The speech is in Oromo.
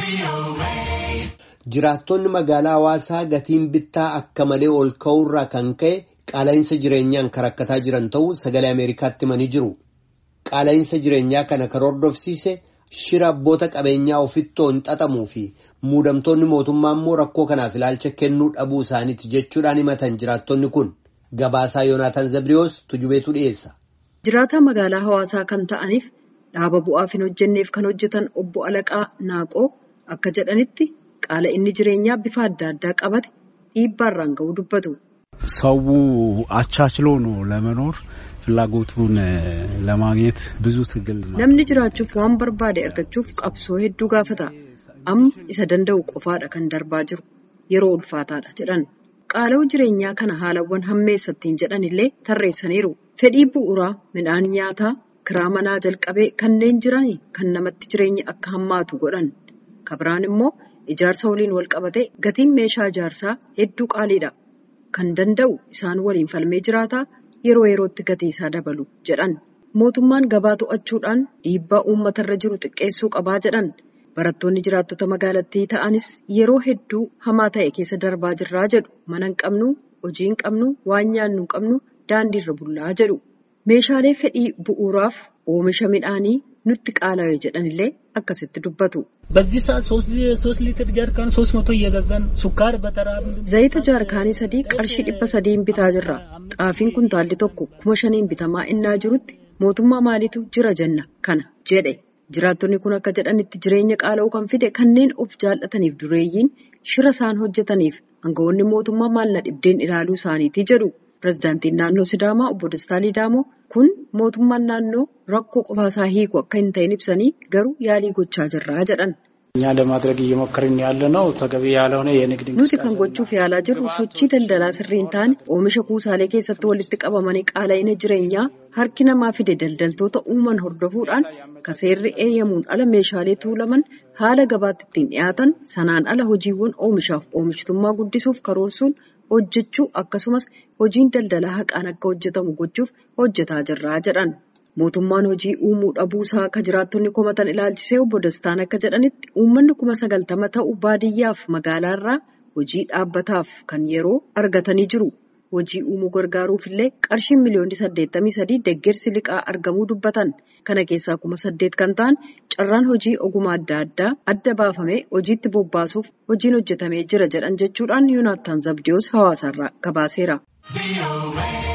Jiraattonni magaalaa hawaasaa gatiin bittaa akka malee ol ka'uurraa kan ka'e qaala'insa jireenyaan kan rakkataa jiran ta'uu sagalee Ameerikaatti himanii jiru. Qaala'insa jireenyaa kana kan hordofsiise shira abboota qabeenyaa ofittoon xaxamuu fi muudamtoonni mootummaa immoo rakkoo kanaaf ilaalcha kennuu dhabuu isaaniiti jechuudhaan himatan jiraattonni kun. Gabaasaa Yoonaataan Zabriyoos tujubeetu dhiyeessa. Jiraataa magaalaa hawaasaa kan ta'aniif dhaaba bu'aaf hin hojjenneef kan hojjetan obbo Alaqaa Naaqoo akka jedhanitti qaala'inni jireenyaa bifa adda addaa qabate dhiibbaarraan ga'uu dubbatu. ሰው አቻችሎ ነው ለመኖር ፍላጎቱን ለማግኘት ብዙ ትግል Namni jiraachuuf waan barbaade argachuuf qabsoo hedduu gaafata. Amma isa danda'u qofaadha kan darbaa jiru. Yeroo ulfaataadha jedhan. Qaala'uu jireenyaa kana haalawwan hammeessattiin jedhan illee tarreessaniiru. Fedhii bu'uuraa midhaan nyaataa kiraa manaa jalqabee kanneen jiran kan namatti jireenya akka hammaatu godhan. Kabiraan immoo ijaarsa waliin wal qabatee gatiin meeshaa ijaarsaa hedduu qaaliidha. Kan danda'u isaan waliin falmee jiraataa yeroo yerootti gatii isaa dabalu jedhan. Mootummaan gabaa to'achuudhaan dhiibbaa uummatarra jiru xiqqeessuu qabaa jedhan. Barattoonni jiraattota magaalattii ta'anis yeroo hedduu hamaa ta'e keessa darbaa jirraa jedhu. Mana hin qabnu, hojii hin qabnu, waan nyaannu hin qabnu, daandiirra bullaa jedhu. Meeshaalee fedhii bu'uuraaf oomisha midhaanii nutti qaala'e jedhanillee akkasitti dubbatu. በዚህ ሰዓት ሶስት ሊትር ጀሪካን ሶስት መቶ እየገዛን ሱካር በተራ Zayita jaarkaanii sadii qarshii dhibba sadiin bitaa jirra. Xaafiin kuntaalli tokko kuma shaniin bitamaa innaa jirutti mootummaa maaliitu jira jenna kana jedhe. Jiraattonni kun akka jedhanitti jireenya qaala'uu kan fide kanneen of jaallataniif dureeyyiin shira isaan hojjetaniif aangawoonni mootummaa maal na dhibdeen ilaaluu isaaniiti jedhu. Pireezidaantiin naannoo Sidaamaa obbo Dastaa Liidaamoo kun mootummaan naannoo rakkoo qofaasaa hiiku akka hin ta'in ibsanii garuu yaalii gochaa jirraa jedhan. እኛ ለማድረግ እየሞከርን ያለ ነው ተገቢ ያልሆነ የንግድ Nuti kan gochuuf yaalaa jirru sochii daldalaa sirrii hin taane oomisha kuusaalee keessatti walitti qabamanii qaala'ina jireenyaa harki namaa fide daldaltoota uuman hordofuudhaan kaseerri eeyyamuun ala meeshaalee tuulaman haala gabaatti ittiin dhiyaatan sanaan ala hojiiwwan oomishaaf oomishtummaa guddisuuf karoorsuun hojjechuu akkasumas hojiin daldalaa haqaan akka hojjetamu gochuuf hojjetaa jirraa jedhan. Mootummaan hojii uumuu dhabuusaa akka jiraattonni komatan ilaalchisee obbo Dastaan akka jedhanitti uummanni kuma sagaltama ta'u baadiyyaaf magaalaarraa hojii dhaabbataaf kan yeroo argatanii jiru. Hojii uumuu gargaaruuf illee qarshiin miliyoonni saddeettamii sadii deeggarsi liqaa argamuu dubbatan. Kana keessaa kuma saddeet kan ta'an carraan hojii ogummaa adda addaa adda baafamee hojiitti bobbaasuuf hojiin hojjetamee jira jedhan jechuudhaan Yoonaattaan Zabdiyoos hawaasaarraa gabaaseera.